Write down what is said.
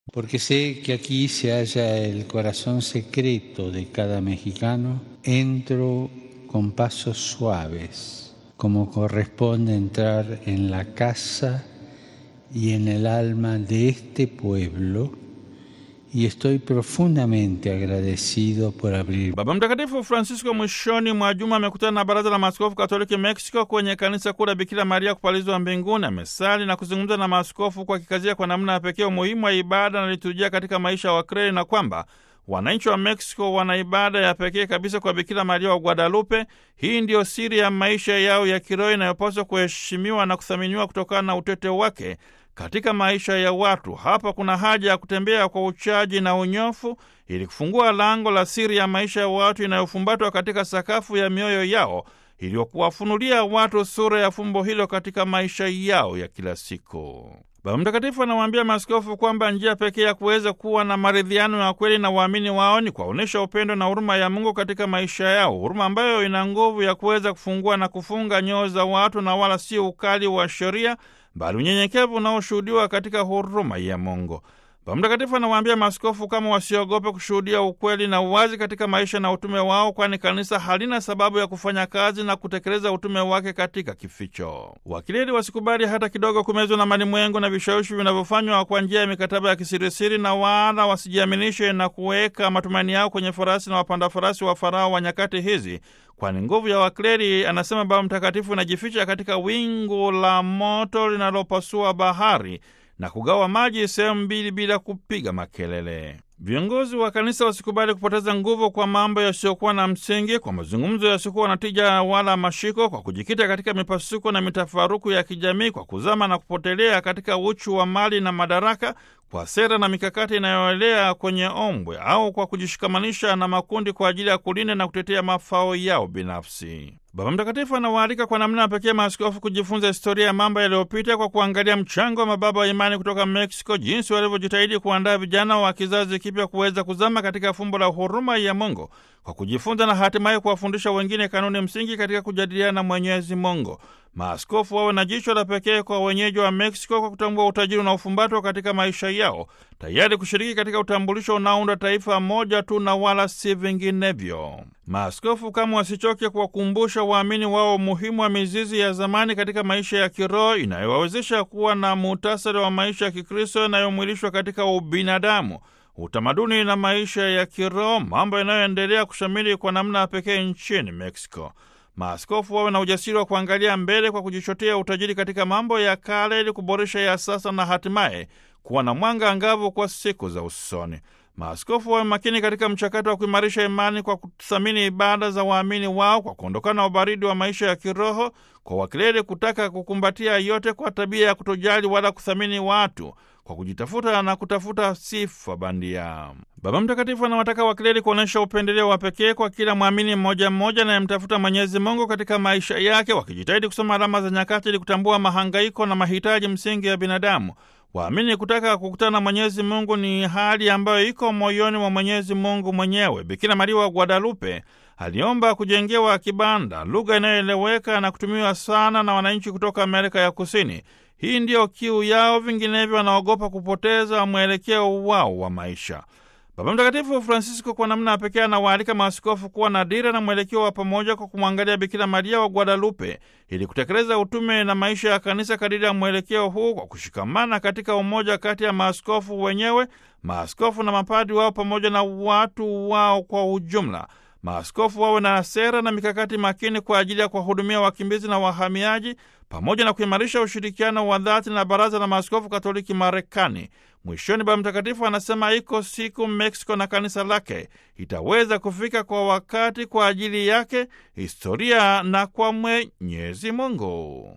porque sé que aquí se halla el corazón secreto de cada mexicano, entro con pasos suaves, como corresponde entrar en la casa y en el alma de este pueblo, y estoy profundamente agradecido por abrir. Baba Mtakatifu Francisco mwishoni mwa juma amekutana na Baraza la Maaskofu Katoliki Mexico kwenye kanisa kuu la Bikira Maria kupalizwa mbinguni. Amesali na kuzungumza na maaskofu kwa kikazia kwa namna ya pekee umuhimu wa ibada na liturujia katika maisha ya Wakreli na kwamba wananchi wa Mexico wana ibada ya pekee kabisa kwa Bikira Maria wa Guadalupe. Hii ndiyo siri ya maisha yao ya kiroho inayopaswa kuheshimiwa na kuthaminiwa kutokana na utete wake katika maisha ya watu. Hapa kuna haja ya kutembea kwa uchaji na unyofu ili kufungua lango la siri ya maisha ya watu inayofumbatwa katika sakafu ya mioyo yao iliyokuwafunulia watu sura ya fumbo hilo katika maisha yao ya kila siku. Baba Mtakatifu anawaambia maaskofu kwamba njia pekee ya kuweza kuwa na maridhiano ya kweli na waamini wao ni kuwaonyesha upendo na huruma ya Mungu katika maisha yao, huruma ambayo ina nguvu ya kuweza kufungua na kufunga nyoyo za watu na wala sio ukali wa sheria bali unyenyekevu unaoshuhudiwa katika huruma ya Mungu. Baba Mtakatifu anawaambia maaskofu kama wasiogope kushuhudia ukweli na uwazi katika maisha na utume wao, kwani kanisa halina sababu ya kufanya kazi na kutekeleza utume wake katika kificho. Wakileli wasikubali hata kidogo kumezwa na malimwengu na vishawishi vinavyofanywa kwa njia ya mikataba ya kisirisiri, na wala wasijiaminishe na kuweka matumaini yao kwenye farasi na wapanda farasi wa Farao wa nyakati hizi, kwani nguvu ya wakleri, anasema Baba Mtakatifu, inajificha katika wingu la moto linalopasua bahari na kugawa maji sehemu mbili bila kupiga makelele. Viongozi wa kanisa wasikubali kupoteza nguvu kwa mambo yasiyokuwa na msingi, kwa mazungumzo yasiyokuwa na tija wala mashiko, kwa kujikita katika mipasuko na mitafaruku ya kijamii, kwa kuzama na kupotelea katika uchu wa mali na madaraka, kwa sera na mikakati inayoelea kwenye ombwe, au kwa kujishikamanisha na makundi kwa ajili ya kulinda na kutetea mafao yao binafsi. Baba Mtakatifu anawaalika kwa namna ya pekee maaskofu kujifunza historia ya mambo yaliyopita kwa kuangalia mchango wa mababa wa imani kutoka Meksiko, jinsi walivyojitahidi kuandaa vijana wa kizazi kipya kuweza kuzama katika fumbo la huruma ya Mungu kwa kujifunza na hatimaye kuwafundisha wengine kanuni msingi katika kujadiliana na Mwenyezi Mungu. Maaskofu wawe na jicho la pekee kwa wenyeji wa Meksiko kwa kutambua utajiri unaofumbatwa katika maisha yao, tayari kushiriki katika utambulisho unaounda taifa moja tu na wala si vinginevyo. Maaskofu kama wasichoke kuwakumbusha waamini wao umuhimu wa mizizi ya zamani katika maisha ya kiroho inayowawezesha kuwa na muhtasari wa maisha ya Kikristo yanayomwilishwa katika ubinadamu utamaduni na maisha ya kiroho, mambo yanayoendelea kushamili kwa namna ya pekee nchini Mexico. Maaskofu wawe na ujasiri wa kuangalia mbele kwa kujichotea utajiri katika mambo ya kale ili kuboresha ya sasa na hatimaye kuwa na mwanga angavu kwa siku za usoni. Maaskofu wawe makini katika mchakato wa kuimarisha imani kwa kuthamini ibada za waamini wao, kwa kuondokana na ubaridi wa maisha ya kiroho, kwa wakileli kutaka kukumbatia yote kwa tabia ya kutojali wala kuthamini watu, kwa kujitafuta na kutafuta sifa bandia. Baba Mtakatifu anawataka wakileli kuonyesha upendeleo wa pekee kwa kila mwamini mmoja mmoja anayemtafuta Mwenyezi Mungu katika maisha yake, wakijitahidi kusoma alama za nyakati ili kutambua mahangaiko na mahitaji msingi ya binadamu. Waamini kutaka kukutana na Mwenyezi Mungu ni hali ambayo iko moyoni mwa Mwenyezi Mungu mwenyewe. Bikira Maria wa Guadalupe aliomba kujengewa kibanda, lugha inayoeleweka na kutumiwa sana na wananchi kutoka Amerika ya Kusini. Hii ndiyo kiu yao, vinginevyo wanaogopa kupoteza mwelekeo wao wa maisha. Baba Mtakatifu Francisco kwa namna ya pekee anawaalika maaskofu kuwa na dira na mwelekeo wa pamoja kwa kumwangalia Bikira Maria wa Guadalupe ili kutekeleza utume na maisha ya kanisa kadiri ya mwelekeo huu, kwa kushikamana katika umoja kati ya maaskofu wenyewe, maaskofu na mapadi wao, pamoja na watu wao kwa ujumla. Maaskofu wawe na sera na mikakati makini kwa ajili ya kuwahudumia wakimbizi na wahamiaji pamoja na kuimarisha ushirikiano wa dhati na Baraza la Maaskofu Katoliki Marekani. Mwishoni, Baba Mtakatifu anasema iko siku Meksiko na kanisa lake itaweza kufika kwa wakati kwa ajili yake, historia na kwa Mwenyezi Mungu.